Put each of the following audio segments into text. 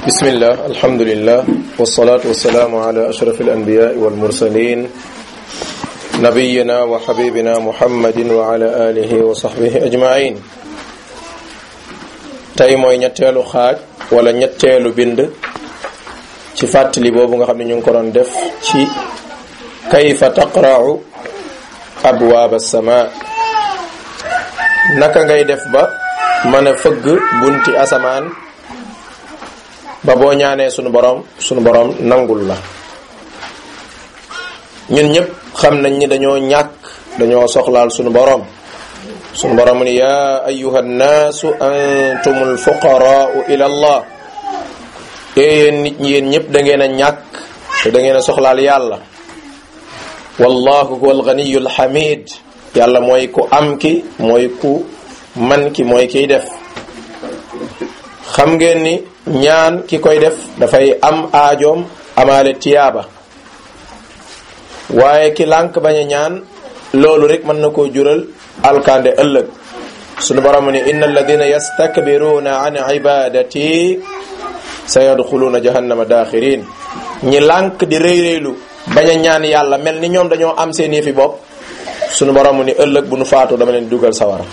bismillah alhamdulillah wasalaatu wasalaamu ala ashraf alanbiyai walmursalin nabiyina wa xabibina muhammadin wa ala alihi wa sahbihi ajmain tey mooy ñetteelu xaaj wala ñetteelu bind ci fàttali boobu nga xam ne ñu ngi ko doon def ci kayfa taqra'u abwaab as-samaa naka ngay def ba mën a fëgg bunti asamaan ba boo ñaanee sunu borom sunu borom nangul la ñun ñëpp xam nañ ni dañoo ñàkk dañoo soxlaal sunu borom sunu borom ni yaa ayuha nnaasu antumul fuqaraau ila allah yéen nit ñi yéen ñëpp da ngeen a ñàkk te da ngeen a soxlaal yàlla wallahu huwa alganiyu alhamid yàlla mooy ku am ki mooy ku man ki mooy kiy def xam ngeen ni ñaan ki koy def dafay am aajoom amaale tiyaaba waaye ki lànk bañ a ñaan loolu rek mën na koo jural alkande ëllëg sunu borom ni inna alladina yastakbiruna an ibadati sa yadxuluuna jahannama daaxirin ñi lànk di rëy rëylu bañ a ñaan yàlla mel ni ñoom dañoo am seen yëfi bopp sunu borom ni ëllëg bu nu faatu dama leen dugal sawara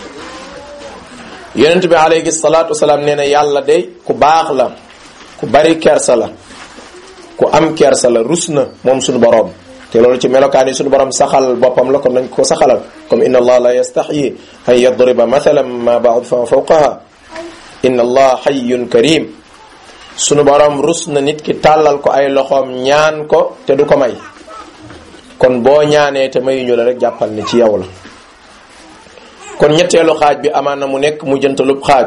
yonent bi alayhi salaatu wasalaam nee na yàlla de ku baax la ku bari kersa la ku am kersa la rus na moom sunu borom te loolu ci melokaan yi sunu borom saxal boppam la kon nañ ko saxalal comme inna allah la yastaxyi an yadriba mathalan ma ba'd fa fawqaha inna allah hayyun karim sunu borom rus na nit ki tàllal ko ay loxoom ñaan ko te du ko may kon boo ñaanee te mayuñu la rek jàppal ni ci yow la kon ñetteelu xaaj bi amaan na mu nekk mu jëntalub xaaj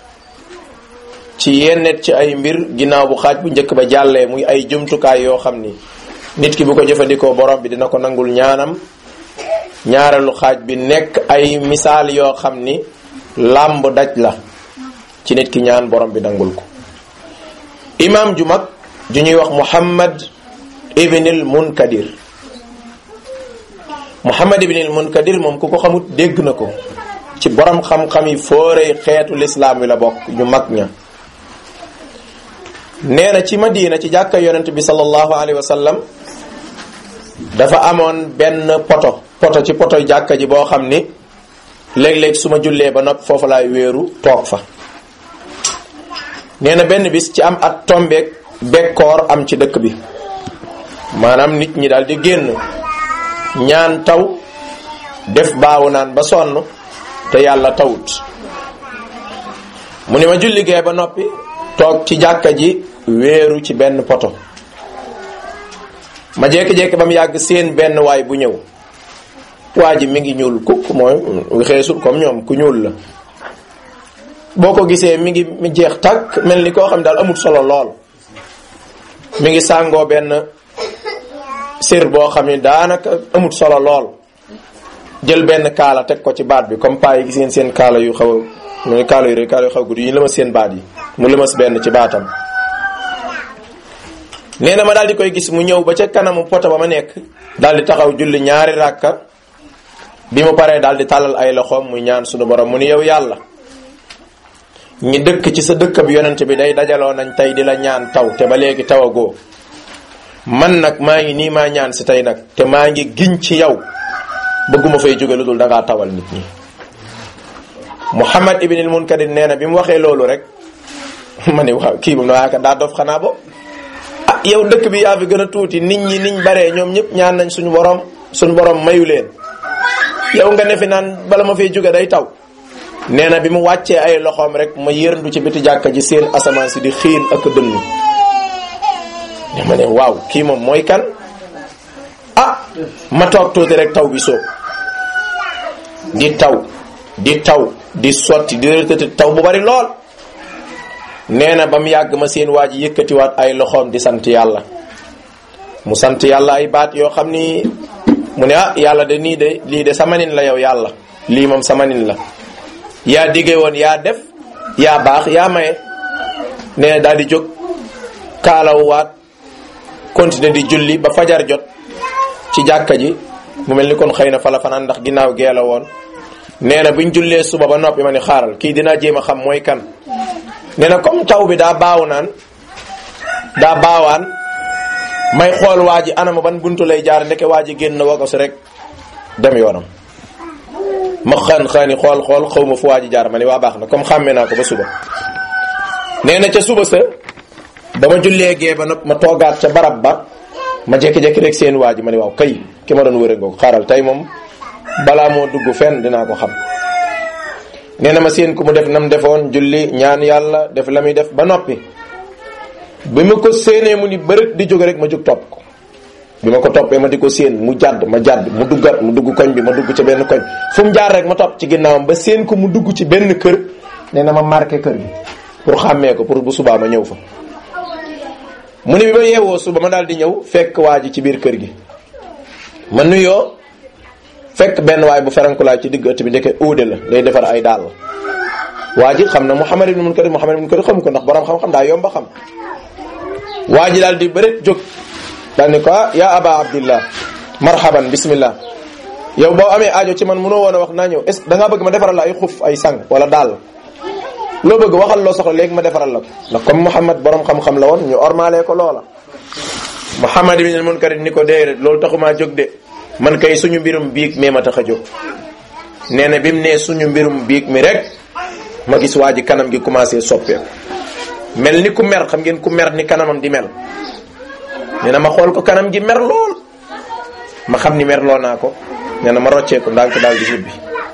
ci yennet ci ay mbir ginnaaw bu xaaj bu njëkk ba jàllee muy ay jumtukaay yoo xam ni nit ki bu ko jëfandikoo borom bi dina ko nangul ñaanam ñaareelu xaaj bi nekk ay misaal yoo xam ni làmb daj la ci nit ki ñaan borom bi nangul ko imaam ju mag ju ñuy wax muhammad ibnil munkadir muhammad ibnil munkadir moom ku ko xamut dégg na ko ci borom xam-xam yi fooree xeetu lislaam wi la bokk ñu mag ña nee na ci madina ci jàkka yonent bi sallallahu alayhi wa sallam dafa amoon benn poto poto ci poto jàkka ji boo xam ni léeg-léeg su ma jullee ba nopp foofu laay wéeru toog fa nee na benn bis ci am at tombeek bekkoor am ci dëkk bi maanaam nit ñi daal di génn ñaan taw def baawu naan ba sonn te yàlla tawut mu ni ma julligee ba noppi toog ci jàkka ji wéeru ci benn poto ma jékki-jékki ba mu yàgg seen benn waay bu ñëw waa ji mi ngi ñuul kukk mooy xeesul comme ñoom ku ñuul la boo ko gisee mi ngi mi jeex tàkk mel ni koo xam daal amul solo lool mi ngi sàngoo benn sér boo xam ne daanaka amut solo lool jël benn kaala teg ko ci baat bi comme paa yi gis ngeen seen kaala yu xaw a mooy kaala yu rek kaala yu xaw a gudd yi lëmas seen baat yi mu lëmas benn ci baatam nee na ma daal di koy gis mu ñëw ba ca kanamu poto ba ma nekk daal di taxaw julli ñaari ràkka bi mu paree daal di tàllal ay loxoom muy ñaan sunu borom mu ni yow yàlla ñi dëkk ci sa dëkk bi yonent bi day dajaloo nañ tey di la ñaan taw te ba léegi tawagoo man nag maa ngi nii maa ñaan si tey nag te maa ngi giñ ci yow bëgguma fay jóge lu dul da ngaa tawal nit ñi Muhammad ibnil Munkadir nee na bi mu waxee loolu rek ma ne waaw kii moom na waaka daa dof xanaa bo ah yow dëkk bi yaa fi gën a tuuti nit ñi niñ baree ñoom ñëpp ñaan nañ suñu borom suñu borom mayu leen yow nga ne fi naan bala ma fay jóge day taw nee na bi mu wàccee ay loxoom rek ma yërndu ci biti jàkka ji seen asamaan si di xiin ak dënnu ne ma ne waaw kii moom mooy kan ah ma toog tuuti rek taw bi soob di taw di taw di sotti di rëtëti taw bu bari lool nee na ba mu yàgg ma seen waa ji yëkkatiwaat ay loxoom di sant yàlla mu sant yàlla ay baat yoo xam ni mu ne ah yàlla de nii de lii de samanin la yow yàlla lii moom samanin la yaa diggee woon yaa def yaa baax yaa maye nee na daal di jóg kaalawwaat continuer di julli ba fajar jot ci jàkka ji mu mel ni kon xëy na fa la fanaan ndax ginnaaw gee la woon nee na buñ jullee suba ba noppi ma ni xaaral kii dinaa jéem a xam mooy kan nee na comme taw bi daa baaw naan daa baawaan may xool waa ji anama ban buntu lay jaar ndeke waa ji génn wagos rek dem yoonam ma xaan xaani xool xool xaw ma fu waa ji jaar ma ni waa baax na comme xàmmee naa ko ba suba nee na ca suba sa dama jullee gee ba nag ma toogaat ca barab ba ma jékki-jékki rek seen waa ji ma ni waaw kay ki ma doon wëre ngoo xaaral tey moom balaa moo dugg fenn dinaa ko xam nee na ma seen ku mu def nam defoon julli ñaan yàlla def la muy def ba noppi bi ma ko séenee mu ni bërët di jóge rek ma jóg topp ko bi ma ko toppee ma di ko séen mu jàdd ma jàdd mu duggat mu dugg koñ bi ma dugg ci benn koñ fu mu jaar rek ma topp ci ginnaawam ba séen ko mu dugg ci benn kër nee na ma marqué kër gi pour xàmmee ko pour bu subaa ma ñëw fa mu ne bi ma yeewoo suba ma daal di ñëw fekk waa ji ci biir kër gi ma nuyoo fekk benn waay bu ferankulaay ci digg ëtt bi ndeke uude la day defar ay daal waa ji xam na Muhammad ibn Munkadir Muhammad ibn Munkadir xam ko ndax borom xam-xam daa yomba xam waa ji daal di bëreet jóg daal ni ko ah yaa aba abdillah marhaban bismillah yow boo amee aajo ci man mënoo woon a wax naa ñëw est ce da ngaa bëgg ma defaral la ay xuf ay sang wala daal loo bëgg waxal loo soxla léegi ma defaral la ko ndax comme Muhammad borom xam-xam la woon ñu ormalee ko loola Muhammad ibn Munkadir ni ko déedéet loolu taxumaa jóg de man kay suñu mbirum biig mee ma tax a jóg nee na bi mu nee suñu mbirum biig mi rek ma gis waa ji kanam gi commencé soppeeku mel ni ku mer xam ngeen ku mer ni kanamam di mel nee na ma xool ko kanam gi mer lool ma xam ni mer loo naa ko nee na ma roccee ko ndànk daal di ñibbi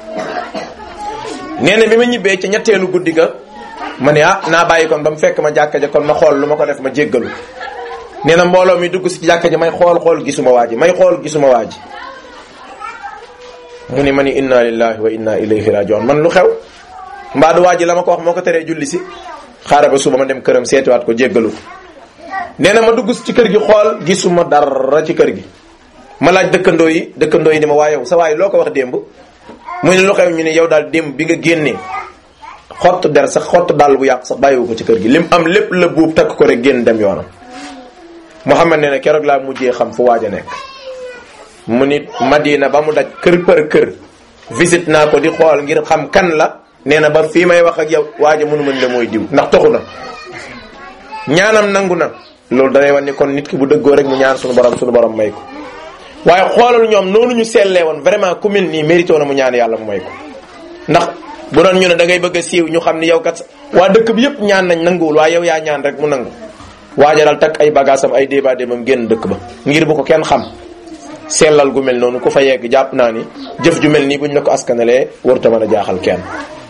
nee na bi ma ñibbee ci ñetteelu guddi ga ma ne ah naa bàyyi kon ba mu fekk ma jàkka ja kon ma xool lu ma ko def ma jéggalu nee na mbooloo mi dugg si ci jàkka ji may xool xool gisuma waa ji may xool gisuma waa ji mu ni ma ni inna lillahi wa inna ilayhi rajiun man lu xew mbaadu waa ji la ma ko wax moo ko teree julli si xaaral ba suba ma dem këram seetiwaat ko jéggalu ko nee na ma dugg ci kër gi xool gisuma dara ci kër gi ma laaj dëkkandoo yi dëkkandoo yi ni ma waa yow sa waay loo ko wax démb mu ne lu xew ñu ne yow daal démb bi nga génnee xott der sax xott dàll bu yàq sax bàyyiwu ko ci kër gi lim am lépp la buub takk ko rek génn dem yoonam Muhammad nee na keroog laa mujjee xam fu waaj a nekk mu nit Madina ba mu daj kër për kër visite naa ko di xool ngir xam kan la nee na ba fii may wax ak yow waaj a mënu mën la mooy diw ndax toxu na ñaanam nangu na loolu da lay wan ni kon nit ki bu dëggoo rek mu ñaan suñu borom suñu borom may ko waaye xoolal ñoom noonu ñu sellee woon vraiment ku mel nii mérito na mu ñaan yàlla mu may ko ndax bu doon ñu ne da ngay bëgg a siiw ñu xam ni yow kat waa dëkk bi yëpp ñaan nañ nanguwul waaye yow yaa ñaan rek mu nangu waajaral takk ay bagaasam ay débat démam génn dëkk ba ngir bu ko kenn xam sellal gu mel noonu ku fa yegg jàpp naa ni jëf ju mel nii buñ la ko askanalee warta mën a jaaxal kenn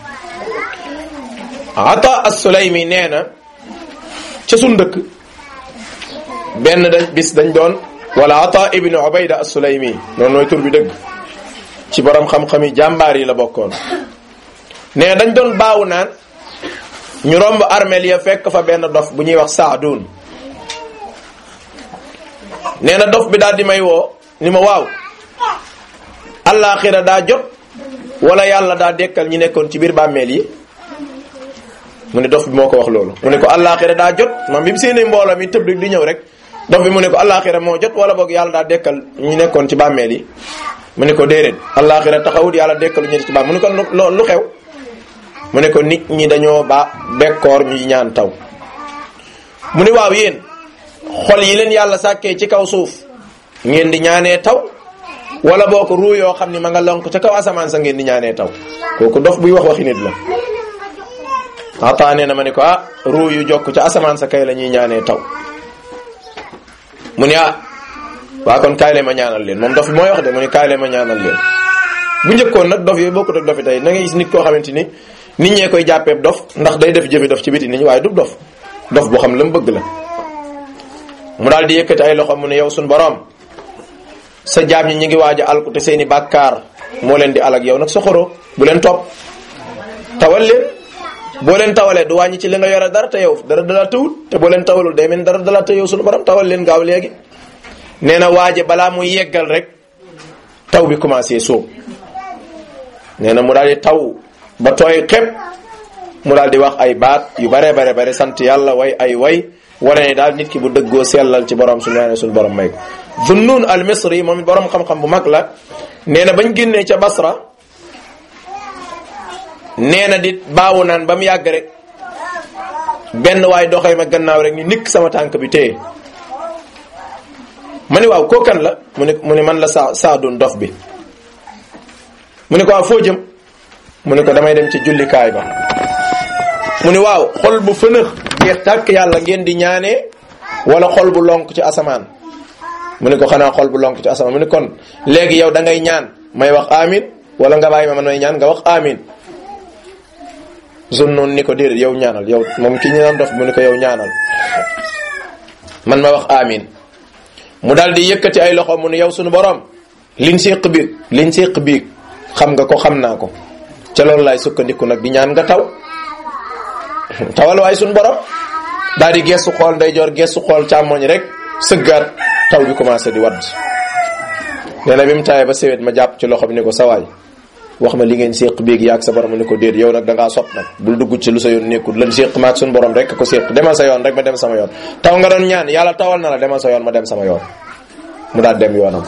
ata as-Sulaymi nee na ca sun dëkk benn dañ bis dañ doon wala ata ibnu ubayda as-Sulaymi noonu nooy tur bi dëgg ci borom xam-xami jàmbaar yi la bokkoon nee dañ doon baawu naan ñu romb armeel ya fekk fa benn dof bu ñuy wax saadun nee na dof bi daal di may woo ni ma waaw allaaxira daa jot wala yàlla daa dekkal ñi nekkoon ci biir bàmmeel yi mu ne dof bi moo ko wax loolu mu ne ko allaaxira daa jot moom bi mu séenee mbooloo mi tëb rek di ñëw rek dof bi mu ne ko allaaxira moo jot wala boog yàlla daa dekkal ñi nekkoon ci bàmmeel yi mu ne ko déedéet allaaxira taxawut yàlla dekkalu ñu ci bàmmeel mu ne ko lu xew mu ne ko nit ñi dañoo ba bekkoor ñuy ñaan taw mu ne waaw yéen xol yi leen yàlla sàkkee ci kaw suuf ngeen di ñaanee taw wala boo ko ruu yoo xam ni ma nga lonk ca kaw asamaan sa ngeen di ñaanee taw kooku dof buy wax waxi nit la ata nee na ma ne ko ah ruu yu jokk ca asamaan sa kay la ñuy ñaanee taw mu ne ah waa kon kaay leen ma ñaanal leen moom dof bi mooy wax de mu ne kaay leen ma ñaanal leen bu njëkkoon nag dof yooyu bokkut ak dofi tey na nga gis nit koo xamante ni nit ñee koy jàppee dof ndax day def jëfi dof ci biti nit ñi waaye du dof dof boo xam la mu bëgg la mu daal di yëkkati ay loxo mu ne yow suñu borom sa jaam ñi ñu ngi waaj a alku te seeni bàkkaar moo leen di alag yow nag soxoro bu leen topp tawal leen boo leen tawalee du wàññi ci li nga yore dara te yow dara dala tawul te boo leen tawalul day mel dara dala te yow suñu borom tawal leen gaaw léegi nee na waaje balaa muy yeggal rek taw bi commencé sóob nee na mu daal di taw ba tooy xepp mu daal di wax ay baat yu bare bare bare sant yàlla way ay way wane ne daal nit ki bu dëggoo sellal ci borom su ñaane suñu borom may ko Zunnun al Misri moom it borom xam-xam bu mag la nee na bañ génnee ca Basra nee na di baawu naan ba mu yàgg rek benn waay doxee ma gannaaw rek ni nikk sama tànk bi téye ma ni waaw kookan la mu ne mu ne man la saa saadun dof bi mu ne ko waaw foo jëm mu ne ko damay dem ci jullikaay ba mu ne waaw xol bu fënëx jeex tàkk yàlla ngeen di ñaanee wala xol bu lonk ci asamaan mu ne ko xanaa xol bu lonk ci asamaan mu ne kon léegi yow da ngay ñaan may wax amin wala nga bàyyi ma man may ñaan nga wax amin zone noonu ni ko déedéet yow ñaanal yow moom ki ñu naan dof mu ne ko yow ñaanal man ma wax amin mu daal di yëkkati ay loxo mu ne yow sunu borom liñ séq biig liñ séq biig xam nga ko xam naa ko ca loolu laay sukkandiku nag di ñaan nga taw tawal waay sunu borom daal di gestu xool ndeyjoor gestu xool càmmoñ rek sëggaat taw bi commencé di wadd nee na bi mu taayee ba sewet ma jàpp ci loxo bi ne ko sawaay wax ma li ngeen séq biig yaag sa borom ne ko déet yow nag da ngaa sopp nag bul dugg ci lu sa yoon nekkul lan séq maag suñu borom rek ko séq demal sa yoon rek ma dem sama yoon taw nga doon ñaan yàlla tawal na la demal sa yoon ma dem sama yoon mu daal dem yoonam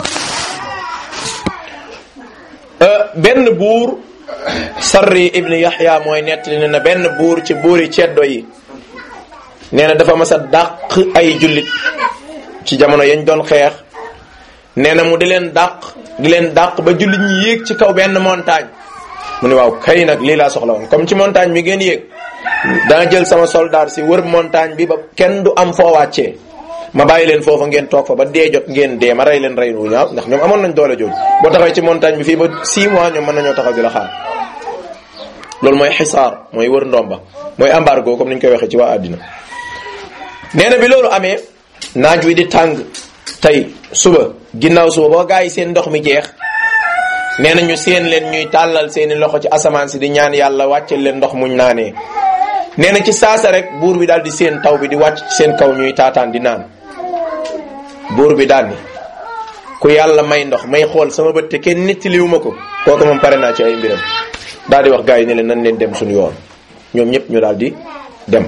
benn buur sarri ibni yaxya mooy nettali ne na benn buur ci buuri ceddo yi nee na dafa mas a dàq ay jullit ci jamono yañ doon xeex nee na mu di leen dàq di leen dàq ba jullit ñi yéeg ci kaw benn montagne mu ne waaw kay nag lii laa soxla woon comme ci montagne mi ngeen yéeg danga jël sama soldat si wër montagne bi ba kenn du am foo wàccee ma bàyyi leen foofa ngeen toog fa ba dee jot ngeen dee ma rey leen rey wu ñaaw ndax ñoom amoon nañ doole jooju boo taxawee ci montagne bi fii ba 6 mois ñoom mën nañoo taxaw di la xaar loolu mooy xisaar mooy wër ndomba mooy embargo comme ni ñu koy waxee ci waa àddina nee na bi loolu amee naaj wi di tàng tey suba ginnaaw suba boo gaa yi seen ndox mi jeex nee na ñu seen leen ñuy tàllal seeni loxo ci asamaan si di ñaan yàlla wàccel leen ndox muñ naanee nee na ci saasa rek buur bi daal di seen taw bi di wàcc ci seen kaw ñuy taataan di naan buur bi daal ni ku yàlla may ndox may xool sama bët te kenn nettaliwu ma ko kooku moom pare naa ci ay mbiram daal di wax gaa yi ne leen nan leen dem suñu yoon ñoom ñëpp ñu daal di dem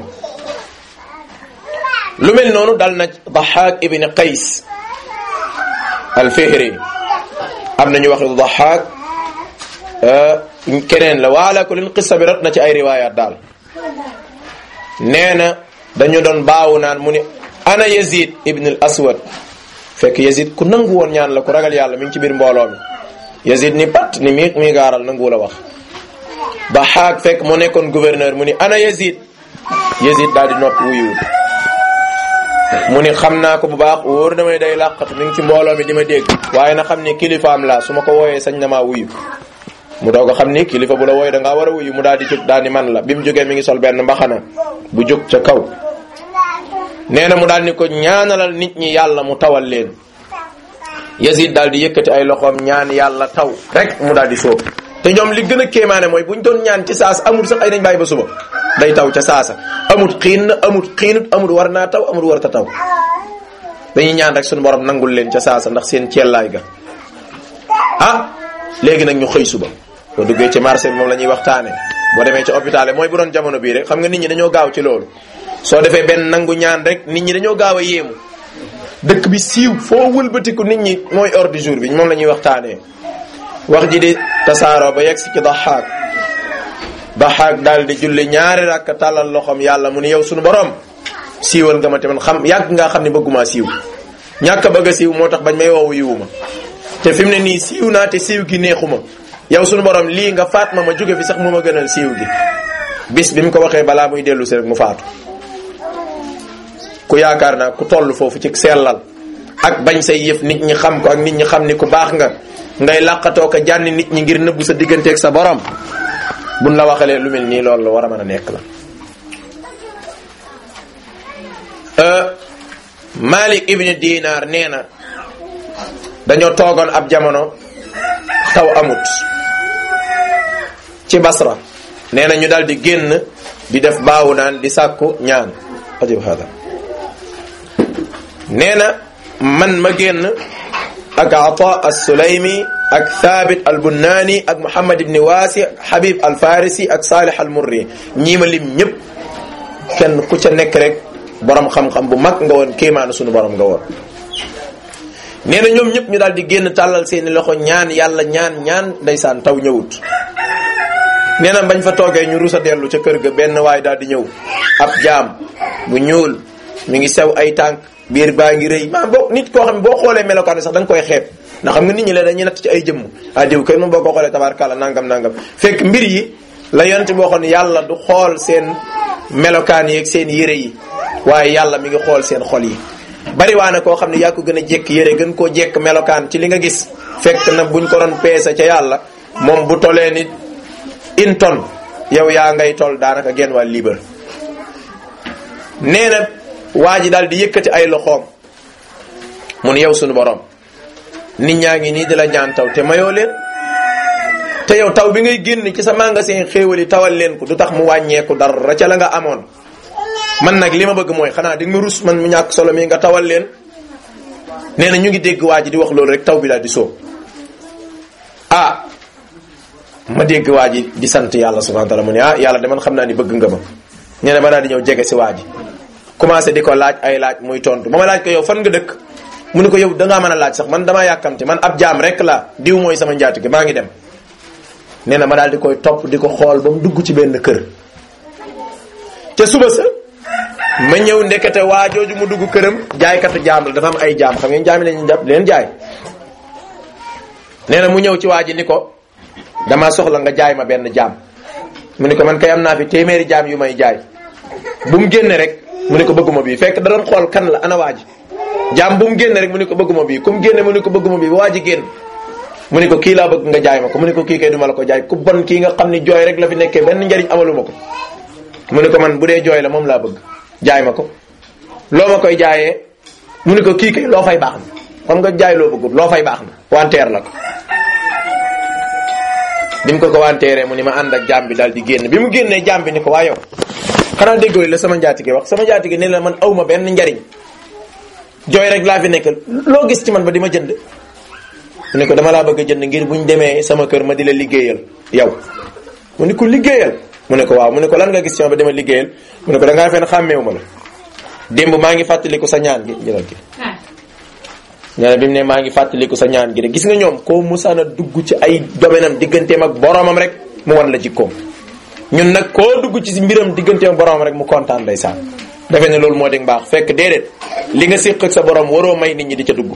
lu mel noonu dal na Daxaak ibn Qays al-Fihri am nañu wax Daxaak keneen la waala ko leen qissa bi rat na ci ay riwaayaat daal nee na dañu doon baawu naan mu ni ana Yazid ibn al Aswad fekk Yazid ku nangu woon ñaan la ku ragal yàlla mi ngi ci biir mbooloo mi Yazid ni pat ni mi mi gaaral nangu la wax Daxaak fekk mu nekkoon gouverneur mu ni ana Yazid Yazid daal di noppi wuyuwul mu ni xam naa ko bu baax wóor damay day làqatu mi ngi ci mbooloo mi di ma dégg waaye na xam ni kilifaam laa su ma ko wooyee sañ na maa wuyu mu doog a xam ni kilifa bu la wooyee da ngaa war a wuyu mu daal di jóg daal ni man la bi mu jógee mi ngi sol benn mbaxana bu jóg ca kaw nee na mu daal ni ko ñaanalal nit ñi yàlla mu tawal leen Yazid daal di yëkkati ay loxoom ñaan yàlla taw rek mu daal di sóob te ñoom li gën a kéemaane mooy buñ doon ñaan ci saasa amul sax ay nañ bàyyi ba suba day taw ca saasa amut xiin na amut xiinut amut war naa taw amut war ta taw dañuy ñaan rek suñu borom nangul leen ca saasa ndax seen ceellaay ga ah léegi nag ñu xëy suba boo duggee ci marché bi moom la ñuy waxtaane boo demee ci hôpital mooy bu doon jamono bii rek xam nga nit ñi dañoo gaaw ci loolu soo defee benn nangu ñaan rek nit ñi dañoo gaaw a yéemu dëkk bi siiw foo wëlbatiku nit ñi mooy ordre du jour bi moom la ñuy waxtaanee wax ji di tasaaroo ba yegg si ci daxaak daxaak daal di julli ñaari rakk tàllal loxoom yàlla mu ni yow suñu borom siiwal nga ma tamit xam yàgg ngaa xam ne bëgguma siiw ñàkk a bëgg a siiw moo tax bañ may woowu yiwuma te fi mu ne nii siiw naa te siiw gi neexuma yow suñu borom lii nga faat ma ma jóge fi sax mu ma gënal siiw gi bis bi mu ko waxee balaa muy dellu si rek mu faatu ku yaakaar naa ku toll foofu ci sellal ak bañ say yëf nit ñi xam ko ak nit ñi xam ni ku baax nga ngay làqatoo ko jànni nit ñi ngir nëbbu sa digganteeg sa borom buñ la waxalee lu mel nii loolu la war a mën a nekk la Malik ibn Dinar nee na dañoo toogoon ab jamono taw amut ci Basra nee na ñu daal di génn di def baawu naan di sàkku ñaan ajib hada nee na man ma génn ak Ata as-Sulaymi ak Thabit al-Bunani ak Muhammad ibn Wasi Habib al-Farisi ak Salih al-Murri ñii ma lim ñëpp kenn ku ca nekk rek borom xam-xam bu mag nga woon kéemaanu sunu borom nga woon. nee na ñoom ñëpp ñu daal di génn tàllal seeni loxo ñaan yàlla ñaan ñaan ndeysaan taw ñëwut. nee na bañ fa toogee ñu rusa dellu ca kër ga benn waay daal di ñëw ab jaam bu ñuul mi ngi sew ay tànk biir baa ngi rëy maa boo nit koo xam ne boo xoolee melokaan bi sax da nga koy xeeb ndax xam nga nit ñi la dañuy natt ci ay jëmm ah diw kay moom boo ko xoolee tabaarkàlla nangam nangam fekk mbir yi la yonent boo xoon yàlla du xool seen melokaan yi ak seen yére yi waaye yàlla mi ngi xool seen xol yi bari waa ne koo xam ne yaa ko gën a jekk yére gën koo jekk melokaan ci li nga gis fekk na buñ ko doon peese ca yàlla moom bu tolee ni une tonne yow yaa ngay tol daanaka genn wàll liibar nee na waa ji daal di yëkkati ay loxoom mun yow sunu borom nit ñaa ngi nii di la ñaan taw te mayoo leen te yow taw bi ngay génn ci sa magasin xéewal yi tawal leen ko du tax mu wàññeeku dara ca la nga amoon man nag li ma bëgg mooy xanaa di nga rus man mu ñàkk solo mi nga tawal leen nee na ñu ngi dégg waa ji di wax loolu rek taw bi daal di sóob ah ma dégg waa ji di sant yàlla subhanahu wa taala mu ne ah yàlla de man xam naa ni bëgg nga ma nee na ma daal di ñëw jege si waa ji commencé di ko laaj ay laaj muy tontu ba ma laaj ko yow fan nga dëkk mu ne ko yow dangaa mën a laaj sax man damaa yàkkamte man ab jaam rek la diw mooy sama njaatige maa ngi dem nee na ma daal di koy topp di ko xool ba mu dugg ci benn kër te suba sa ma ñëw ndekete waa jooju mu dugg këram jaaykatu jaam la dafa am ay jaam xam ngeen jaam yi lañuy jàpp leen jaay nee na mu ñëw ci waa ji ni ko dama soxla nga jaay ma benn jaam mu ne ko man kay am naa fi téeméeri jaam yu may jaay bu mu génne rek mu ne ko bëgguma bii fekk da doon xool kan la ana waa ji jaam bu mu génne rek mu ne ko bëgguma bii ku mu génne mu ne ko bëgguma bii ba waa ji génn mu ne ko kii laa bëgg nga jaay ma ko mu ne ko kii kay duma la ko jaay ku bon kii nga xam ni jooy rek la fi nekkee benn njariñ amaluma ko mu ne ko man bu dee jooy la moom laa bëgg jaay ma ko loo ma koy jaayee mu ne ko kii kay loo fay baax na xam nga jaay loo bëggul loo fay baax na wanteer la ko bi mu ko ko wanteeree mu ni ma ànd ak jaam bi daal di génn bi mu génnee jaam bi ni ko waa yow xanaa déggooy la sama njaatige wax sama njaatige ne la man awma benn njariñ jooy rek laa fi nekk loo gis ci man ba di ma jënd mu ne ko dama laa bëgg a jënd ngir buñ demee sama kër ma di la liggéeyal yow mu ne ko liggéeyal mu ne ko waaw mu ne ko lan nga gis ci ma ba dama liggéeyal mu ne ko da ngaa fen xàmmeewu ma la démb maa ngi fàttaliku sa ñaan gi jëlal gi nee na bi mu ne maa ngi fàttaliku sa ñaan gi de gis nga ñoom koo musaana dugg ci ay domaine am digganteem ak boromam rek mu wan la jikkoom ñun nag koo dugg ci mbiram digganteem ak boromam rek mu kontaan day saan defe ne loolu moo di mbaax fekk déedéet li nga séq ak sa borom waroo may nit ñi di ca dugg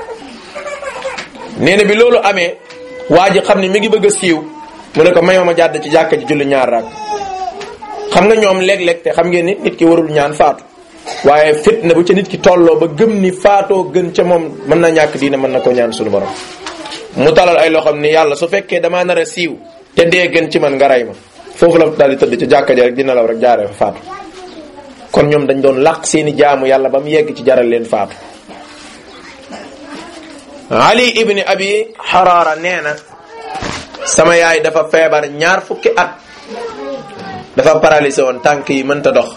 nee na bi loolu amee waa ji xam ne mi ngi bëgg a siiw mu ne ko mayoo ma jàdd ci jàkka ji julli ñaar raak xam nga ñoom léeg-léeg te xam ngeen ni nit ki warul ñaan faatu waaye fitna bu ca nit ki tolloo ba gëm ni faatoo gën ca moom mën na ñàkk diine mën na ko ñaan suñu borom mu talal ay loxoom ni yàlla su fekkee damaa nar a siiw te dee gën ci man nga rey ma foofu la daal di tëdd ca jàkka ji rek dina law rek jaaree fa faatu kon ñoom dañ doon làq seeni jaamu yàlla ba mu yegg ci jaral leen faatu ali ibni abi xaraara nee na sama yaay dafa feebar ñaar fukki at dafa paralysé woon tànk yi mënta dox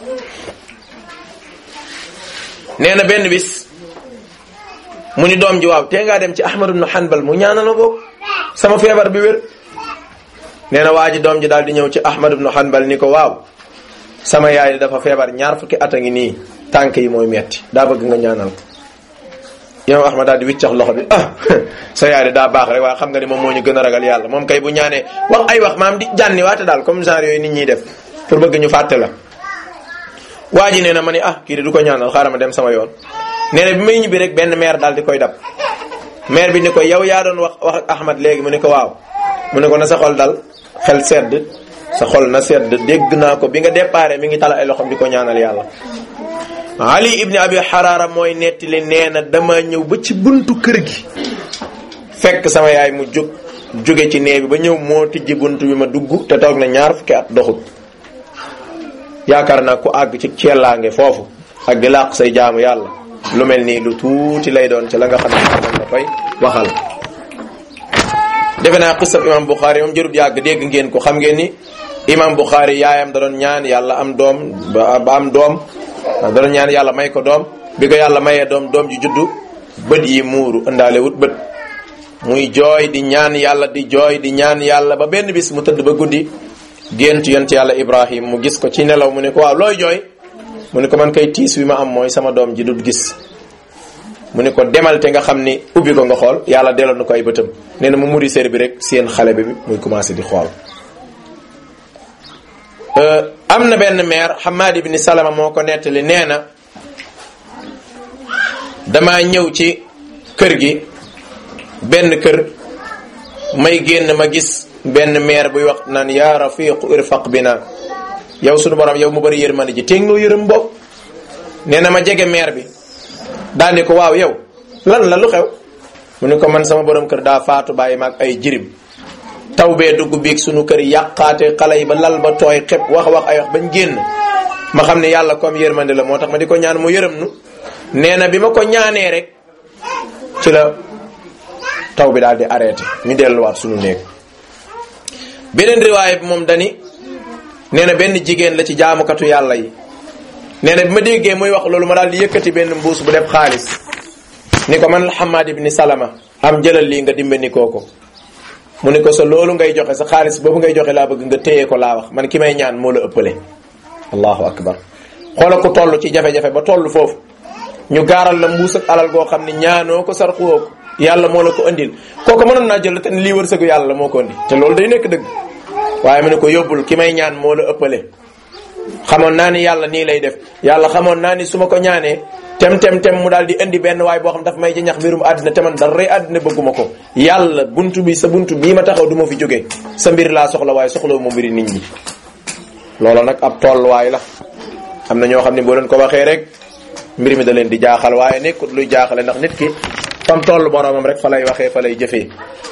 nee na benn bis mu ni doom ji waaw tee ngaa dem ci ahmad ibn hanbal mu ñaanal ma boog sama feebar bi wér nee na waa ji doom ji daal di ñëw ci ahmad ibn hanbal ni ko waaw sama yaay dafa feebar ñaar fukki at a ngi nii tànk yi mooy metti daa bëgg nga ñaanal ko imam ahmad daal di wiccax loxo bi ah sa yaay de daa baax rek waaye xam nga ni moom moo ñu gën a ragal yàlla moom kay bu ñaanee wax ay wax maam di jànni waate daal comme genre yooyu nit ñiy def pour bëgg ñu fàtte la waa ji nee na ma ni ah kii de du ko ñaanal xaaral ma dem sama yoon nee na bi may ñibbi rek benn maire daal di koy dab maire bi ni ko yow yaa doon wax wax ak ahmad léegi mu ne ko waaw mu ne ko na sa xol dal xel sedd sa xol na sedd dégg naa ko bi nga déparé mi ngi tala ay loxom di ko ñaanal yàlla ali ibni abi xaraara mooy nettali nee na dama ñëw ba ci buntu kër gi fekk sama yaay mu jóg jóge ci nee bi ba ñëw moo tijji buntu bi ma dugg te toog na ñaar fukki at doxut yaakaar naa ku àgg ci ceellaange foofu ak di làq say jaamu yàlla lu mel nii lu tuuti lay doon ci la nga xam ne moom la koy waxal defe naa xisab imam Bukhari moom jërut yàgg dégg ngeen ko xam ngeen ni imam Bukhari yaayam da doon ñaan yàlla am doom ba am doom da doon ñaan yàlla may ko doom bi ko yàlla mayee doom doom ji juddu bët yi muuru ëndaale wut bët muy jooy di ñaan yàlla di jooy di ñaan yàlla ba benn bis mu tëdd ba guddi gént yont yàlla ibrahim mu gis ko ci nelaw mu ne ko waaw looy jooy mu ne ko man kay tiis wi ma am mooy sama doom ji dut gis mu ne ko demal te nga xam ni ubbi ko nga xool yàlla delloo na ko ay bëtam nee na mu muri sér bi rek seen xale bi muy commencé di xool am na benn maire Hamad ibn Salama moo ko nettali nee na damaa ñëw ci kër gi benn kër may génn ma gis benn maire buy wax naan yaa rafiqu irfaq bina yow sunu borom yow mu bëri yërmande ji téeg noo yërëm bopp nee na ma jege maire bi daal ni ko waaw yow lan la lu xew mu ni ko man sama borom kër daa faatu bàyyi maag ay jirim taw bee dugg biig sunu kër yàqaate xale yi ba lal ba tooy xep wax wax ay wax bañ génn ma xam ne yàlla comme yërmande la moo tax ma di ko ñaan mu yërëm nu nee na bi ma ko ñaanee rek ci la taw bi daal di arrêté ñu delluwaat sunu néeg beneen riwaay bi moom dani nee na benn jigéen la ci jaamukatu yàlla yi nee na bi ma déggee muy wax loolu ma daal di yëkkati benn mbuus bu def xaalis ni ko man Hamad ibn Salama am jëlal lii nga dimbali koo ko mu ni ko sa loolu ngay joxe sa xaalis boobu ngay joxe laa bëgg nga téye ko laa wax man ki may ñaan moo la ëppale allahu akbar xoola ko toll ci jafe-jafe ba toll foofu ñu gaaral la mbuus ak alal goo xam ne ñaanoo ko sarxuwoo ko yàlla moo la ko andil kooku mënoon naa jël te lii wërsëgu yàlla moo ko andi te loolu day nekk dëgg waaye mu ne ko yóbbul ki may ñaan moo la ëppale xamoon naa ni yàlla nii lay def yàlla xamoon naa ni su ma ko ñaanee tem tem tem mu daal di indi benn waay boo xam daf may jañax mbirum àddina te man dara àddina bëgguma ko yàlla buntu bi sa buntu bii ma taxaw du ma fi jóge sa mbir laa soxla waaye soxlawu ma mbiri nit ñi loola nag ab tolluwaay la am na ñoo xam ne boo leen ko waxee rek mbir mi da leen di jaaxal waaye nekkut luy jaaxale ndax nit ki fam toll boromam rek fa lay waxee fa lay jëfee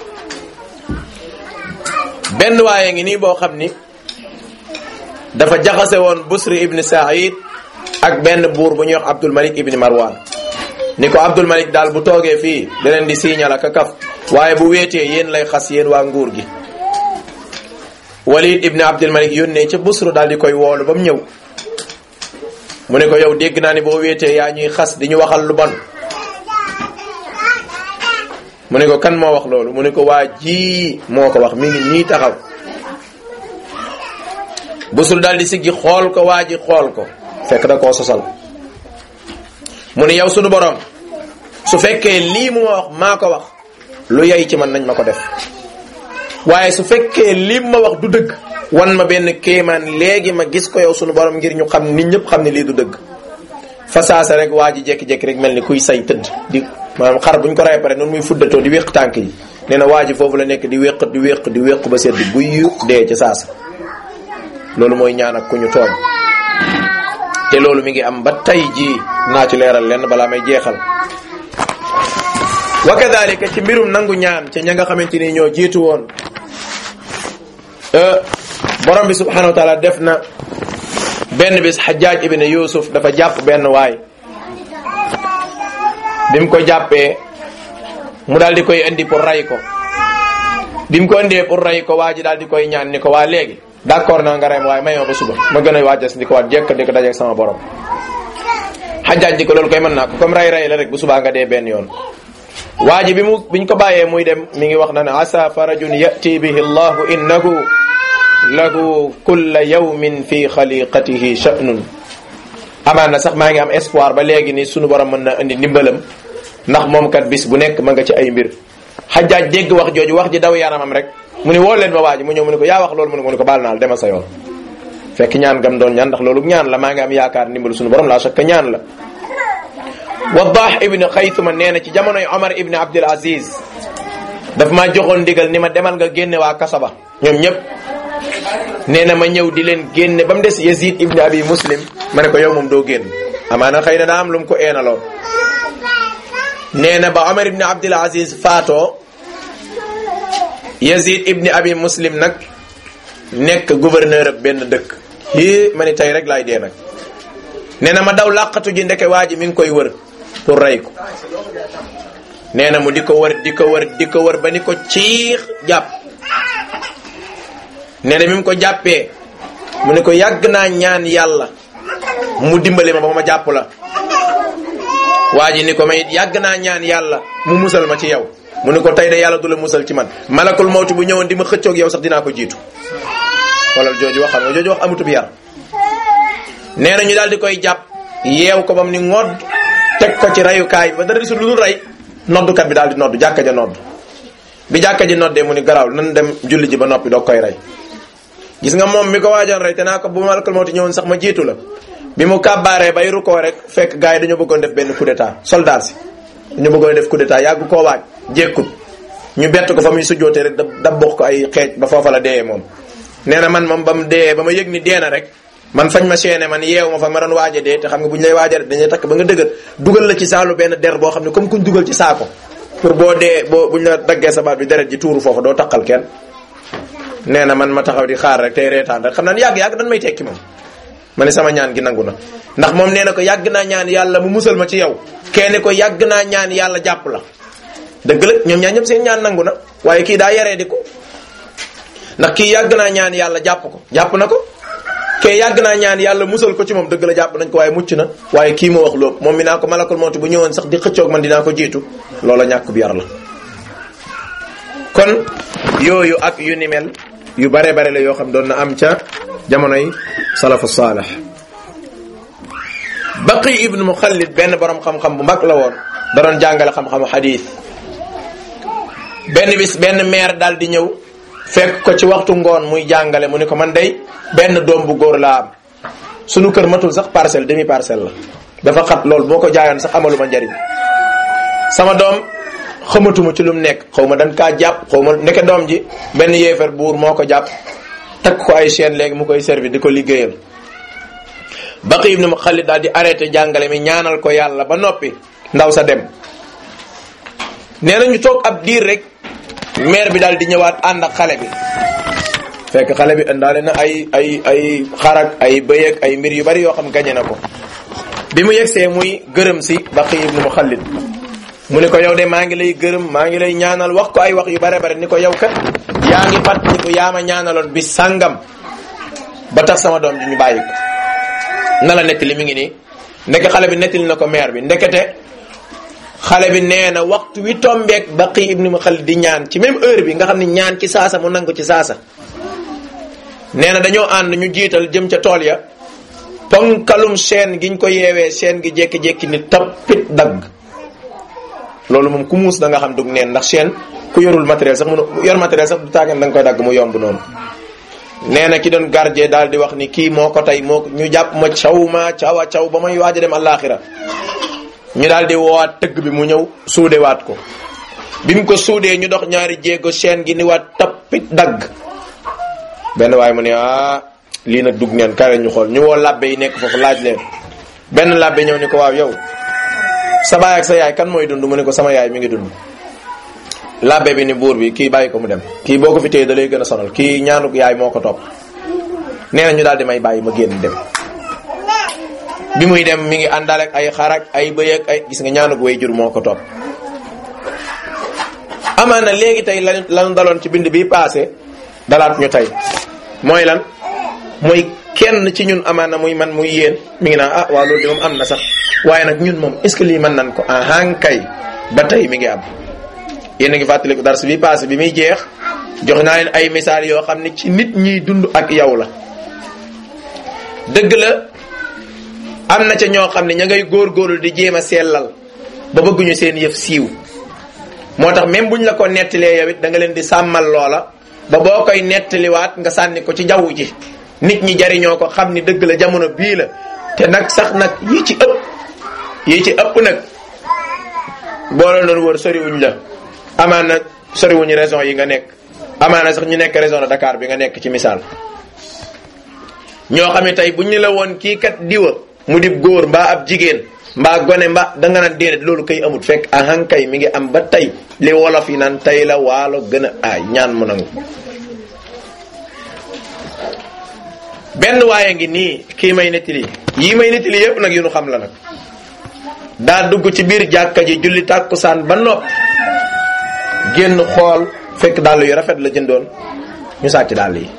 benn waaye ngi nii boo xam ni dafa jaxase woon Busri ibn Saïd ak benn buur bu ñuy wax Abdul Malik ibn Marwan ni ko Abdul Malik daal bu toogee fii da leen di siiñal ak a kaf waaye bu weetee yéen lay xas yéen waa nguur gi Walid ibn Abdul Malik yónnee ca Busru daal di koy woolu ba mu ñëw mu ne ko yow dégg naa ni boo weetee yaa ñuy xas di ñu waxal lu bon mu ne ko kan moo wax loolu mu ne ko waa ji moo ko wax mi ngi nii taxaw Busru daal di siggi xool ko waa ji xool ko fekk da koo sosal mu ne yow sunu borom su fekkee lii mu ma wax maa ko wax lu yay ci man nañ ma ko def waaye su fekkee lii ma wax du dëgg wan ma benn kéemaan léegi ma gis ko yow sunu borom ngir ñu xam nit ñëpp xam ne lii du dëgg fasaasa rek waa ji jékki-jékki rek mel ni kuy say tëdd di maanaam xar buñ ko rey pare noonu muy fuddatoo di wéq tànk yi nee na waa ji foofu la nekk di wéq di wéq di wéq ba sedd buy dee ca saasa loolu mooy ñaan ak ku ñu tooñ te loolu mi ngi am ba tey jii naa ci leeral lenn balaa may jeexal wa kadalika ci mbirum nangu ñaan ca ña nga xamante ni ñoo jiitu woon borom bi subhanahu wa taala def na benn bis xajaaj ibn yusuf dafa jàpp benn waay bi mu ko jàppee mu daal di koy indi pour ray ko bi mu ko indee pour ray ko waa ji daal di koy ñaan ni ko waa léegi d'accord naa nga rey ma waaye may ma ba suba ma gën a waajal di ko waat jekk di ko dajeeg sama borom xajaaj di ko loolu koy mën naa ko comme ray ray la rek bu subaa nga dee benn yoon waa ji bi mu biñ ko bàyyee muy dem mi ngi wax na ne asa farajun yati bihi allahu innahu lahu kulla yawmin fi xaliqatihi sha'nun amaan na sax maa ngi am espoir ba léegi ni sunu borom mën na indi ndimbalam ndax moom kat bis bu nekk ma nga ci ay mbir xajaaj dégg wax jooju wax ji daw yaramam rek mu ni woo leen ma waa ji mu ñëw mu ne ko yaa wax loolu mu ne ko mu ne ko baal naal demal sa yoon fekk ñaan gam doon ñaan ndax loolu ñaan la maa ngi am yaakaar ndimbalu sunu borom la chaque ñaan la Waddah ibn Xaytuma nee na ci jamonoy Omar ibn Abdul Aziz daf maa joxoon ndigal ni ma demal nga génne waa kasaba ñoom ñëpp nee na ma ñëw di leen génne ba mu des Yazid ibn Abi Muslim ma ne ko yow moom doo génn amaana xëy na daa am lu mu ko eenaloo nee na ba Omar ibn Abdul Aziz faatoo Yazid ibn Abi Muslim nag nekk gouverneur ab benn dëkk hii ma ni tey rek laay dee nag nee na ma daw làqatu ji ndeke waa ji mi ngi koy wër pour rey ko nee na mu di ko wër di ko wër di ko wër ba ni ko ciix jàpp nee na bi mu ko jàppee mu ne ko yàgg naa ñaan yàlla mu dimbali ma ba ma jàpp la waa ji ni ko may yàgg naa ñaan yàlla mu musal ma ci yow mu ne ko tey de yàlla du la musal ci man malakul mawti bu ñëwoon di ma xëccoog yow sax dinaa ko jiitu wala jooju wax xam nga jooju wax amutub yar nee na ñu daal di koy jàpp yeew ko bam ni ngodd teg ko ci rayukaay ba dara gisul lu dul rey noddukat bi daal di noddu jàkka ja nodd bi jàkka ji noddee mu ni garaaw nan dem julli ji ba noppi doog koy rey gis nga moom mi ko waajoon rey te naa ko bu malakal mawti ñëwoon sax ma jiitu la bi mu kàbbaaree bay rukkoo rek fekk gars yi dañoo bëggoon def benn coup d'état soldat si dañoo bëggoon def coup d'état yàgg koo waaj jékkut ñu bett ko fa muy sujjootee rek da da bokk ko ay xeej ba foofa la deeyee moom nee na man moom ba mu deeyee ba ma yëg ni dee na rek man fañ ma seene man yeew ma fa ma doon waaja dee te xam nga bu ñu lay waaja dañuy takk ba nga dëgër dugal la ci saalu benn der boo xam ne comme kuñ dugal ci saako pour boo dee boo buñ la daggee sa baat bi deret ji tuuru foofu doo takkal kenn nee na man ma taxaw di xaar rek tey reetaan rek xam naa yàgg-yàgg dañ may tekki moom ma ne sama ñaan gi nangu na ndax moom nee na ko yàgg naa ñaan yàlla mu musal ma ci yow kenn ko yàgg naa ñaan yàlla jàpp la dëgg la ñoom ñaan ñëpp seen ñaan nangu na waaye kii daa yaree di ko ndax kii yàgg naa ñaan yàlla jàpp ko jàpp na ko kee yàgg naa ñaan yàlla musal ko ci moom dëgg la jàpp nañ ko waaye mucc na waaye kii moo wax loolu moom mi naa ko malakul mawti bu ñëwoon sax di xëccoog man dinaa ko jiitu loola ñàkk bi yar la kon yooyu ak yu ni mel yu bare bare la yoo xam doon na am ca jamonoy salafu saalih baqi ibnu muxallid benn borom xam-xam bu mag la woon da doon jàngale xam-xamu xadiis benn bis benn maire daal di ñëw fekk ko ci waxtu ngoon muy jàngale mu ni ko man day benn doom bu góor laa am sunu kër matul sax parcelle demi parcelle la dafa xat lool boo ko jaayoon sax amaluma njariñ sama doom xamatuma ci lu mu nekk xaw ma dañ kaa jàpp xaw ma ndeke doom ji benn yéefar buur moo ko jàpp takk ko ay chaîne léegi mu koy servi di ko liggéeyal baqi ibnu Xaalid daal di arrêté jàngale mi ñaanal ko yàlla ba noppi ndaw sa dem nee na ñu toog ab diir rek maire bi daal di ñëwaat ànd ak xale bi fekk xale bi indaale na ay ay ay xarak ay bëyeeg ay mbir yu bari yoo xam gañe na ko bi mu yegsee muy gërëm si baqi ibnu Xaalid mu ne ko yow de maa ngi lay gërëm maa ngi lay ñaanal wax ko ay wax yu bare bare ni ko yow kat yaa ngi fàttaliku yaa ma ñaanaloon bi sàngam ba tax sama doom ji ñu bàyyi ko na la nettali mi ngi nii ndeke xale bi nettali na ko maire bi ndekete xale bi nee na waxtu wi tombeek baqi ibnu Xaalid di ñaan ci même heure bi nga xam ne ñaan ci saasa mu nangu ci saasa nee na dañoo ànd ñu jiital jëm ca tool ya ponkalum seen giñ ko yeewee seen gi jékki-jékki ni tappit dagg loolu moom ku muus da nga xam dug neen ndax chaîne ku yorul matériel sax mënu yor matériel sax du tàggan da nga koy dagg mu yomb noonu nee na ki doon gardien daal di wax ni kii moo ko tey moo ñu jàpp ma caw ma cawa caw ba may waaj a dem àllaaxira ñu daal di woowaat tëgg bi mu ñëw suudewaat ko bi mu ko suudee ñu dox ñaari jéego chaîne gi ni waat tappit dagg benn waaye mu ne ah lii nag dug neen kawe ñu xool ñu woo labbe yi nekk foofu laaj leen benn labbe ñëw ni ko waaw yow sa baay ak sa yaay kan mooy dund mu ne ko sama yaay mi ngi dund labbe bi ni buur bi kii bàyyi ko mu dem kii boo ko fi téye da lay gën a sonal kii ñaanuk yaay moo ko topp nee na ñu daal di may bàyyi ma génn dem bi muy dem mi ngi àndal ak ay xarak ay bëy ak ay gis nga ñaanuk way jur moo ko topp amaana léegi tey lan lan daloon ci bind bi passé dalaat ñu tey mooy lan mooy kenn ci ñun amaana muy man muy yéen mi ngi naan ah waaw loolu de moom am na sax waaye nag ñun moom est ce que lii mën nan ko ahan kay ba tey mi ngi am yéen a ngi fàttaliku dars bi passé bi muy jeex jox naa leen ay misaal yoo xam ne ci nit ñiy dund ak yow la dëgg la am na ca ñoo xam ne ña ngay góorgóorlu di jéem a sellal ba bëgguñu seen yëf siiw moo tax même buñ la ko nettalee yow it da nga leen di sàmmal loola ba boo koy nettaliwaat nga sànni ko ci jaww ji nit ñi jariñoo ko xam ni dëgg la jamono bii la te nag sax nag yi ci ëpp yi ci ëpp nag boo la doon wër soriwuñ la amaana soriwuñu raison yi nga nekk amaana sax ñu nekk région de Dakar bi nga nekk ci misaal ñoo xam ne tey bu ñu la woon kii kat diwa mu di góor mbaa ab jigéen mbaa gone mbaa da nga naan déedéet loolu kay amut fekk ahan kay mi ngi am ba tey li wolof yi naan tey la waalo gën a aay ñaan mu nangu benn waaye ngi nii kii may nettali yii may nettali yépp nag yu nu xam la nag daa dugg ci biir jàkka ji julli tàkkusaan ba nopp génn xool fekk dàll yu rafet la jëndoon ñu sàcc dàll yi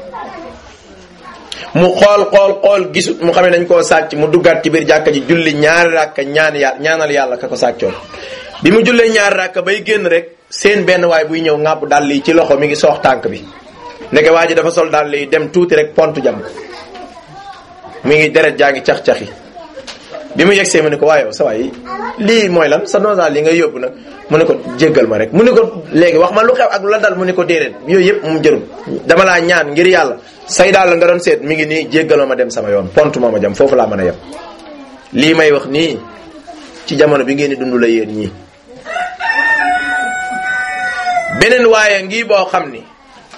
mu xool xool xool gisut mu xam ne dañ koo sàcc mu duggaat ci biir jàkka ji julli ñaari ràkka ñaan yàlla ñaanal yàlla ka ko sàccoon bi mu jullee ñaari ràkka bay génn rek seen benn waay buy ñëw ŋàbb dàll yi ci loxo mi ngi soox tànk bi ndeke waa ji dafa sol dàll yi dem tuuti rek pont jam ko mi ngi deret jaa ngi cax-caxi bi mu yegsee mu ne ko waaye sa waay lii mooy lan sa nosa li nga yóbbu nag mu ne ko jéggal ma rek mu ne ko léegi wax ma lu xew ak lu la dal mu ne ko déedéet yooyu yëpp mu jërum dama laa ñaan ngir yàlla say daal nga doon seet mi ngi nii jéggal ma ma dem sama yoon pont moo ma jam foofu laa mën a yem lii may wax nii ci jamono bi ngeen di dund la yéen ñii beneen waaye ngi boo xam ni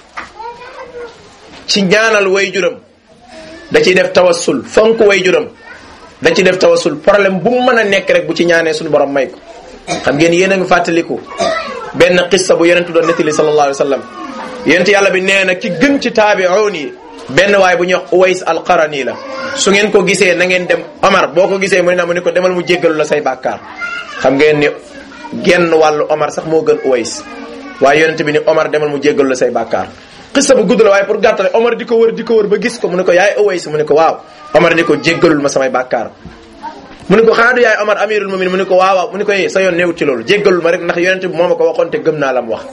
ci ñaanal way juram da ciy def tawassul fonk way juram da ci def tawassul problème bu mu mën a nekk rek bu ci ñaanee suñu borom may ko xam ngeen yéen a ngi fàttaliku benn qissa bu yonentu doon nettali sallallahu alayhi wa sallam yonent yàlla bi nee na ki gën ci taabi'un yi benn waay bu ñuy wax Uways al-Qarani la su ngeen ko gisee na ngeen dem Omar boo ko gisee mu ne na mu ne ko demal mu jéggalu la say bàkkaar xam ngeen ni genn wàllu Omar sax moo gën Uways waaye yonent bi ni Omar demal mu jéggalu la say bàkkaar xissa bu gudd la waaye pour gàttale Omar di ko wër di ko wër ba gis ko mu ne ko yaay Uways mu ne ko waaw Omar ni ko jéggalul ma samay bàkkaar mu ne ko xanaa du yaay Omar amirul mu'minin mu ne ko waaw waaw mu ne ko yee sa yoon néewut ci loolu jéggalul ma rek ndax yonent bi moo ma ko waxoon te gëm naa la mu wax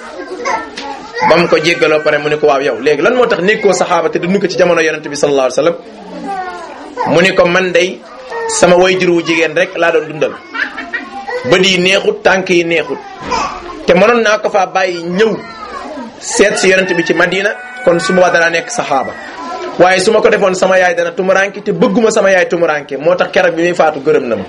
ba mu ko jéggaloo pare mu ne ko waaw yow léegi lan moo tax nekkoo saxaaba te dund ko ci jamono yonent bi sallallahu alayhi wasallam mu ne ko man day sama wayjur wu jigéen rek laa doon dundal bët yi neexut tànk yi neexut te mënoon naa ko faa bàyyi ñëw seet si yonent bi ci Madina kon su ma danaa nekk saxaaba waaye su ma ko defoon sama yaay dana tumuranke te bëgguma sama yaay tumuranke moo tax keroog bi muy faatu gërëm na ma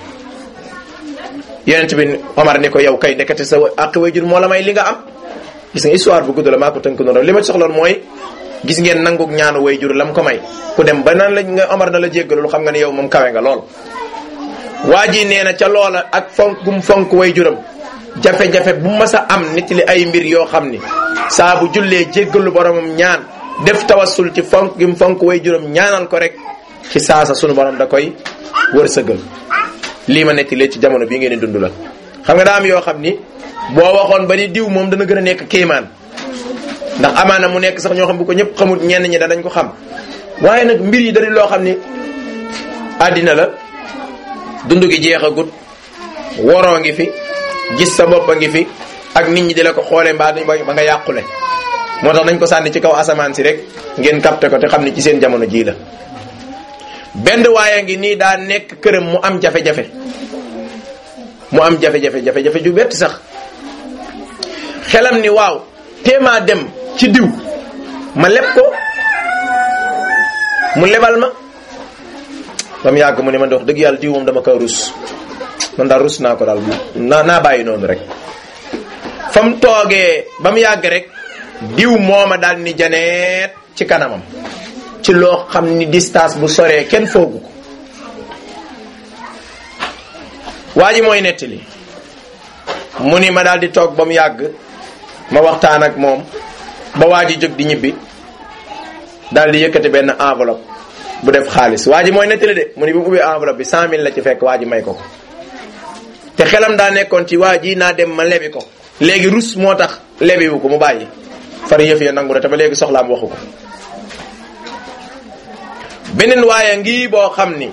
yonent bi Omar ni ko yow kay ndekete sa àq wayjur moo la may li nga am gis nga histoire bu gudd la maa ko tënk noonu li ma ci soxloon mooy gis ngeen nanguk ñaanu way jur lam ko may ku dem ba nan la nga Omar na la jéggalul xam nga ne yow moom kawe nga lool. waa ji nee na ca loola ak fonk gum fonk way juram jafe-jafe bu mas a am nit li ay mbir yoo xam ni saa bu jullee jéggalu boromam ñaan def tawassul ci fonk gum fonk way juram ñaanal ko rek ci saasa sunu borom da koy wërsëgal lii ma netti lee ci jamono bii ngeen di dund la xam nga daa am yoo xam ni. boo waxoon ba ni diw moom dana gën a nekk kéemaan ndax amaana mu nekk sax ñoo xam bu ko ñëpp xamut ñenn ñi danañ ko xam waaye nag mbir yi dari loo xam ni àddina la dund gi jeexagut woroo ngi fi gis sa bopp a ngi fi ak nit ñi di la ko xoolee mbaa ba nga yàqule moo tax nañ ko sànni ci kaw asamaan si rek ngeen capté ko te xam ni ci seen jamono jii la benn waaye ngi nii daa nekk këram mu am jafe-jafe mu am jafe-jafe jafe-jafe ju bett sax xelam ni waaw téemaa dem ci diw ma leb ko mu lebal ma ba mu yàgg mu ne man de wax dëgg yàlla diw moom dama ko rus man daal rus naa ko daal naa naa bàyyi noonu rek fa mu toogee ba mu yàgg rek diw mooma daal ni janeet ci kanamam ci loo xam ni distance bu soree kenn foogu ko waa ji mooy nettali mu ni ma daal di toog ba mu yàgg ma waxtaan ak moom ba waa ji jóg di ñibbi daal di yëkkati benn enveloppe bu def xaalis waa ji mooy nettali de mu ni bi mu ubbee enveloppe bi cent mille la ci fekk waa ji may ko ko te xelam daa nekkoon ci waa ji naa dem ma lebi ko léegi rus moo tax lebiwu ko mu bàyyi far yëf ya nangu na te ba léegi soxlaam waxu ko beneen waaye ngi boo xam ni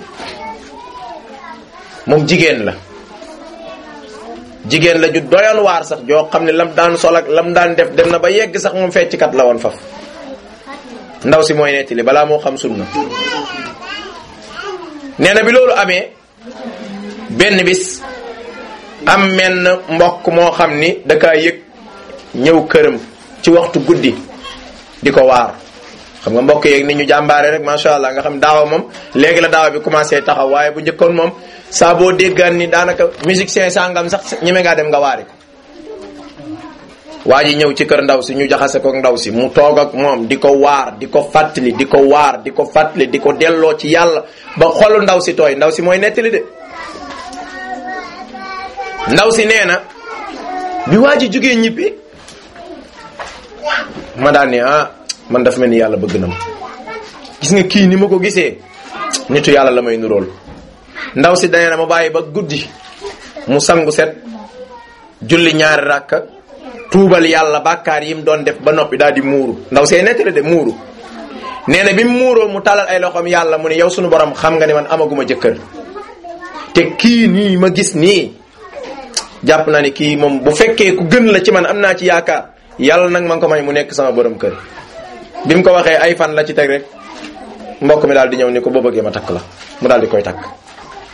moom jigéen la jigéen la ju doyoon waar sax joo xam ne lam daan sol ak lam daan def dem na ba yegg sax moom fecckat la woon faf ndaw si mooy nettali balaa moo xam sunna nee na bi loolu amee benn bis am menn mbokk moo xam ni da kaa yëg ñëw këram ci waxtu guddi di ko waar xam nga mbokk yeeg ni ñu jàmbaare rek macha allah nga xam daawa moom léegi la daawa bi commencé taxaw waaye bu njëkkoon moom saa boo déggaan ni daanaka musicien sangam sax ñeme ngaa dem nga waari ko waa ji ñëw ci kër ndaw si ñu jaxase ko ndaw si mu toog ak moom di ko waar di ko fàttali di ko waar di ko fàttali di ko delloo ci yàlla ba xolu ndaw si tooy ndaw si mooy nettali de ndaw si nee na bi waa ji jógee ñibbi ma daan ni ah man dafa mel ni yàlla bëgg na ma gis nga kii ni ma ko gisee nitu yàlla la may nurool ndaw si dane na ma bàyyi ba guddi mu sangu set julli ñaari rakka tuubal yàlla bàkkaar yi mu doon def ba noppi daal di muuru ndaw see nettali de muuru nee na bi mu muuroo mu talal ay loxoom yàlla mu ne yow sunu borom xam nga ni man amaguma jëkkër te kii nii ma gis nii jàpp naa ni kii moom bu fekkee ku gën la ci man am naa ci yaakaar yàlla nag man ko may mu nekk sama borom kër bi mu ko waxee ay fan la ci teg rek mbokk mi daal di ñëw ni ko boo bëggee ma takk la mu daal di koy takk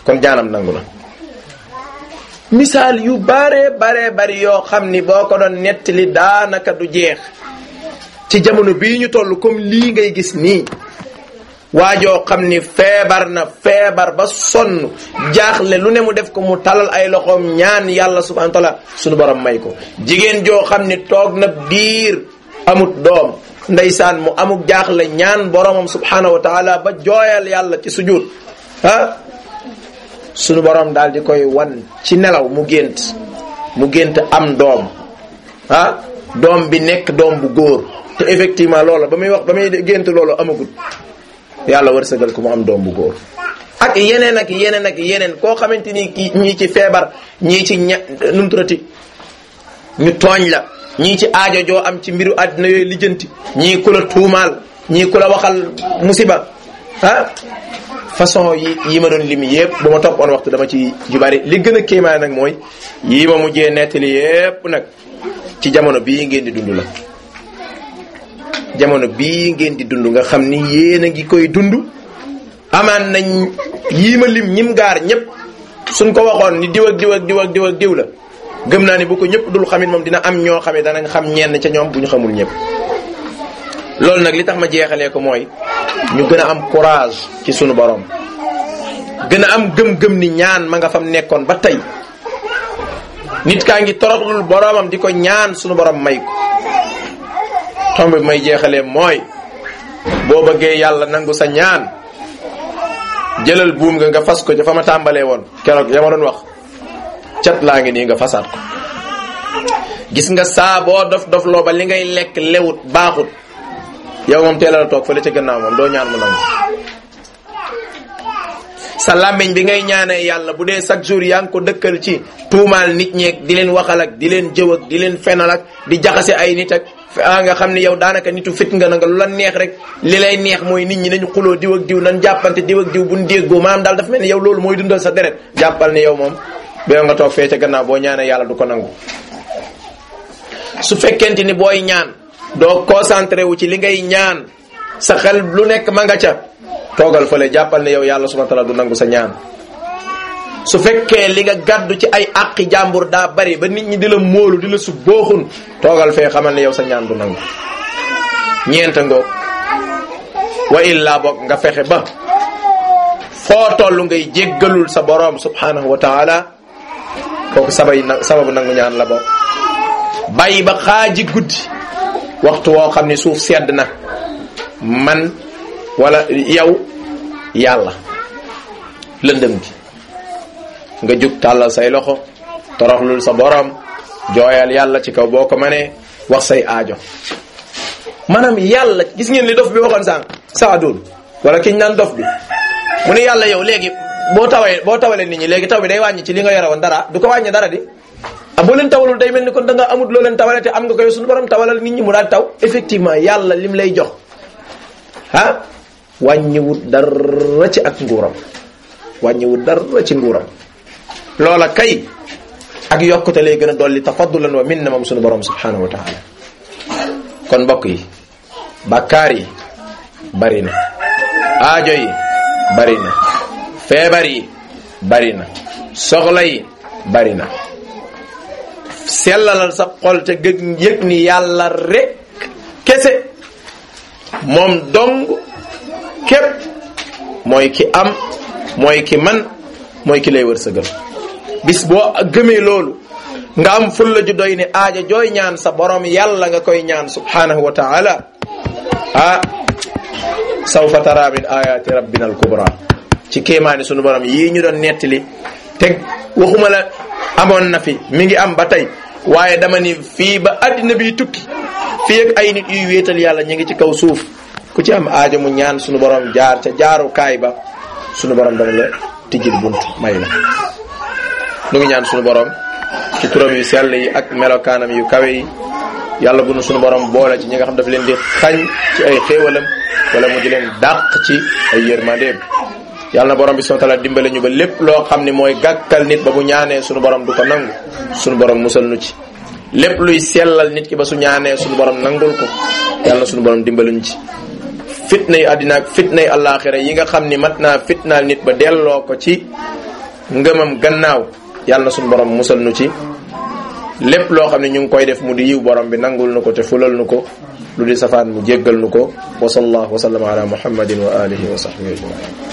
kon ñaanam nangu na misaal yu bare bare bari yoo xam ni boo ko doon nettali daanaka du jeex ci jamono bii ñu toll comme lii ngay gis nii waajoo xam ni feebar na feebar ba sonn jaaxle lu ne mu def ko mu talal ay loxoom ñaan yàlla subhanahu wa taala sunu borom may ko jigéen joo xam ni toog na biir amut doom ndeysaan mu amuk jaaxle ñaan boromam subhanahu wa taala ba jooyal yàlla ci sujud ah sunu borom daal di koy wan ci nelaw mu gént mu gént am doom ah doom bi nekk doom bu góor te effectivement loola ba muy wax ba muy gént loolu amagut yàlla wërsëgal ko mu am doom bu góor ak yeneen ak yeneen ak yeneen koo xamante ni ki ñii ci feebar ñii ci ña numturati ñu tooñ la ñii ci aajo joo am ci mbiru àddina yooyu lijjanti ñii ku la tuumaal ñii ku la waxal musiba ah façon yi yi ma doon lim yépp bu ma toppoon waxtu dama ci ju bari li gën a kéemaan nag mooy yii ma mujjee nettali yépp nag ci jamono bii ngeen di dund la jamono bii ngeen di dund nga xam ni yéen a ngi koy dund amaan nañ yii ma lim ñim gaar ñëpp suñ ko waxoon ni diw ak diw ak diw ak diw ak diw la gëm naa ni bu ko ñëpp dul xamit moom dina am ñoo xam ne danañ xam ñenn ca ñoom bu ñu xamul ñëpp loolu nag li tax ma jeexalee ko mooy ñu gën a am courage ci sunu borom gën a am gëm-gëm ni ñaan ma nga fam nekkoon ba tey nit kaa ngi toroxlul boromam di ko ñaan sunu borom may ko tomb bi may jeexalee mooy boo bëggee yàlla nangu sa ñaan jëlal buum nga nga fas ko ca fa ma tàmbalee woon keroog ya ma doon wax cat laa ngi nii nga fasaat ko gis nga saa boo dof dof loo ba li ngay lekk lewut baaxut yow moom teelal a toog fële ca gannaaw moom doo ñaan mu nangu sa làmmiñ bi ngay ñaanee yàlla bu dee chaque jour yaa ngi ko dëkkal ci tuumaal nit ñeeg di leen waxal ak di leen jëw ak di leen fenal ak di jaxase ay nit ak ah nga xam ne yow daanaka nitu fit nga na nga lu la neex rek li lay neex mooy nit ñi nañu xuloo diw ak diw nan jàppante diw ak diw buñ déggoo maanaam daal dafa mel ni yow loolu mooy dundal sa deret jàppal ni yow moom boo nga toog fee ca gannaaw boo ñaanee yàlla du ko nangu su fekkente ni booy ñaan doo concentré wu ci li ngay ñaan sa xel lu nekk ma nga ca toogal fële jàppal ne yow yàlla subhanahu wa ta'ala du nangu sa ñaan su fekkee li nga gàddu ci ay àqi jàmbur daa bari ba nit ñi di la móolu di la su booxun toogal fee xamal ne yow sa ñaan du nangu ñeenta ngoog wa illa boog nga fexe ba foo toll ngay jéggalul sa boroom subhanahu wa ta'ala kooku sabay na sababu nangu ñaan la boog bàyyi ba xaaji guddi waxtu woo xam ne suuf sedd na man wala yow yàlla lëndëm gi nga jug tàllal say loxo toroxlul sa borom jooyal yàlla ci kaw boo ko mënee wax say aajo maanaam yàlla gis ngeen li dof bi waxoon sànq saadul wala kiñ naan dof bi mu ne yàlla yow léegi boo tawee boo tawalee nit ñi léegi taw bi day wàññi ci li nga yore woon dara du ko wàññi dara di ah boo leen tawalul day mel ni kon da nga amut loo leen tawale te am nga koy suñu borom tawalal nit ñi mu daal taw effectivement yàlla lim lay jox ah wàññiwut dara ci ak nguuram wàññiwut dara ci nguuram loola kay ak yokkute lay gën a dolli tafaddulan wa minna moom suñu borom subhanahu wa taala kon mbokk yi bakkaar yi bari na aajo yi bari na feebar yi bari na soxla yi bari na sellalal sa xol te gëg yëg ni yàlla rek kese moom dong képp mooy ki am mooy ki man mooy ki lay wërsëgal bis boo gëmee loolu nga am fulla ju doy ni aaja jooy ñaan sa borom yàlla nga koy ñaan subhanahu wa taala ah sawfa tara min ayati rabbina al kubra ci kéemaani sunu borom yii ñu doon nettali teg waxuma la amoon na fi mi ngi am ba tey waaye dama ni fii ba addina bi tukki fii ak ay nit yuy wéetal yàlla ñu ngi ci kaw suuf ku ci am aajo mu ñaan sunu borom jaar ca jaarukaay ba sunu borom dana la tijjil bunt may la nu ngi ñaan sunu borom ci turam yu sell yi ak melokaanam yu kawe yi yàlla bu nu sunu borom boole ci ñi nga xam daf leen di xañ ci ay xéewalam wala mu di leen dàq ci ay yërmandeem yàlla na borom bi subhanahu wa ta'ala dimbale ñu ba lépp loo xam ne mooy gàkkal nit ba bu ñaanee sunu borom du ko nangu sunu borom musal nu ci lépp luy sellal nit ki ba su ñaanee sunu borom nangul ko yàlla na sunu borom dimbale ñu ci fitna yi àddina ak fitna yi àllaaxira yi nga xam ni mat naa fitnaal nit ba delloo ko ci ngëmam gannaaw yàlla na suñu borom musal nu ci lépp loo xam ne ñu ngi koy def mu di yiw borom bi nangul nu ko te fulal nu ko lu di safaan mu jéggal nu ko wa sallallahu wa sallama ala muhammadin wa alihi wa sahbihi ajmain